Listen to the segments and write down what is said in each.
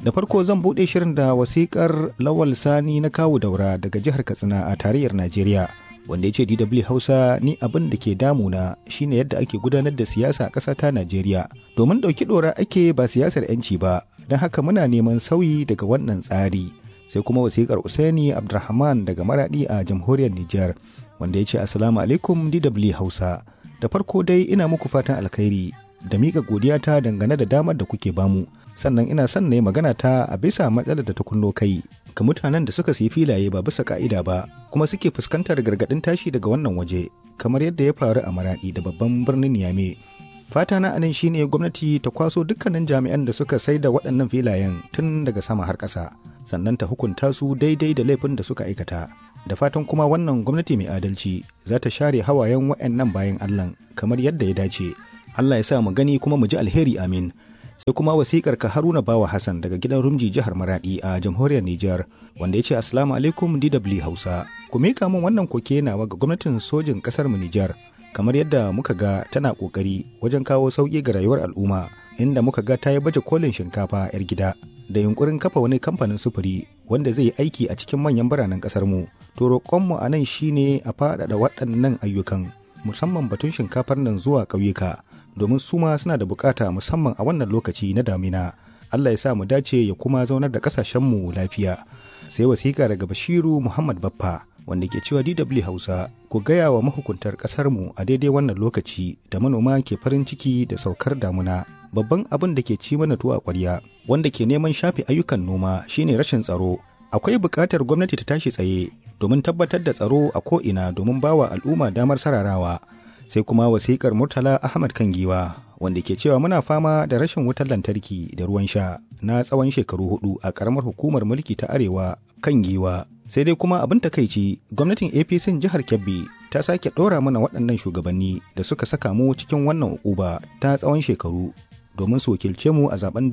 Da farko zan buɗe shirin da wasikar Lawal Sani na kawu daura daga jihar Katsina a tarayyar Najeriya. Wanda ya ce DW Hausa ni abin da ke damuna shine yadda ake gudanar da siyasa a ƙasa ta Najeriya. Domin ɗauki ɗora ake ba siyasar 'yanci ba, don haka muna neman sauyi daga wannan tsari. Sai kuma wasikar Usaini Abdulrahman daga Maradi a jamhuriyar Nijar, wanda ya ce Assalamu alaikum DW Hausa. Da farko dai ina muku fatan alkhairi da miƙa godiyata dangane da damar da kuke bamu. sannan ina son na yi magana ta a bisa matsalar da ta kunno kai ga mutanen da suka siyi filaye ba bisa ka'ida ba kuma suke fuskantar gargaɗin tashi daga wannan waje kamar yadda ya faru a maraɗi da babban birnin Niamey. Fata na anan shine gwamnati ta kwaso dukkanin jami'an da suka sai da waɗannan filayen tun daga sama har ƙasa sannan ta hukunta su daidai da laifin da suka aikata. Da fatan kuma wannan gwamnati mai adalci za ta share hawayen waɗannan bayan Allah kamar yadda ya dace. Allah ya sa mu gani kuma mu ji alheri amin. sai kuma wasikar ka haruna bawa hassan daga gidan rumji jihar maradi a jamhuriyar niger wanda ya ce assalamu alaikum dw hausa ku mika min wannan koke nawa ga gwamnatin sojin kasar mu niger kamar yadda muka ga tana kokari wajen kawo sauki ga rayuwar al'umma inda muka ga ta yi baje kolin shinkafa yar gida da yunkurin kafa wani kamfanin sufuri wanda zai yi aiki a cikin manyan biranen kasar mu to roƙonmu a nan shine a faɗaɗa waɗannan ayyukan musamman batun shinkafar nan zuwa ƙauyuka domin su ma suna da bukata musamman a wannan lokaci na damina Allah ya sa mu dace ya kuma zaunar da kasashenmu lafiya sai wasiƙa daga Bashiru Muhammad Baffa wanda ke cewa DW Hausa ku gaya wa mahukuntar ƙasarmu a daidai wannan lokaci da manoma ke farin ciki da saukar damuna babban abin da ke ci mana tuwa ƙwarya wanda ke neman shafe ayyukan noma shine rashin tsaro akwai buƙatar gwamnati ta tashi tsaye domin tabbatar da tsaro a ko'ina domin bawa al'umma damar sararawa sai kuma wasikar murtala ahmad kangiwa wanda ke cewa muna fama da rashin wutar lantarki da ruwan sha na tsawon shekaru hudu a karamar hukumar mulki ta arewa kan giwa sai dai kuma abin takaici gwamnatin apc jihar kebbi ta sake ɗora mana waɗannan shugabanni da suka saka mu cikin wannan ukuba ta tsawon shekaru domin su wakilce mu a zaben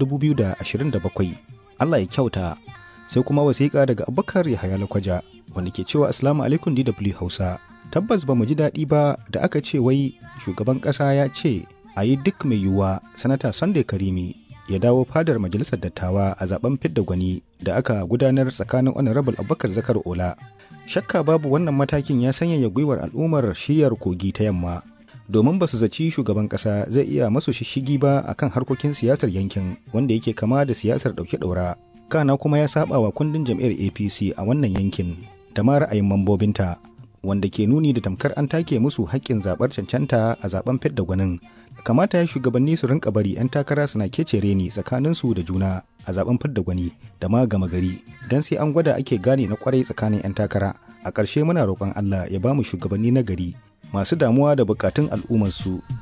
2027 allah ya kyauta sai kuma wasiƙa daga abubakar yahaya lakwaja wanda ke cewa assalamu alaikum dw hausa tabbas ba mu ji daɗi ba da aka ce wai shugaban ƙasa ya ce a yi duk mai yiwuwa sanata sunday karimi ya dawo fadar majalisar dattawa a zaben fidda gwani da aka gudanar tsakanin honorable abubakar zakar ola shakka babu wannan matakin ya sanyaya gwiwar al'ummar shiyar kogi ta yamma domin ba su zaci shugaban ƙasa zai iya masu shishigi ba akan harkokin siyasar yankin wanda yake kama da siyasar ɗauke ɗaura kana kuma ya saba wa kundin jam'iyyar apc a wannan yankin da ma ra'ayin mambobinta wanda ke nuni da tamkar an take musu haƙƙin zaɓar cancanta a zaben fidda gwanin kamata ya shugabanni su rinka bari 'yan takara suna kece reni tsakanin su da juna a zaben fidda gwani da ma gama gari don sai an gwada ake gane na kwarai tsakanin 'yan takara a ƙarshe muna roƙon Allah ya ba mu shugabanni na gari masu damuwa da buƙatun al'ummarsu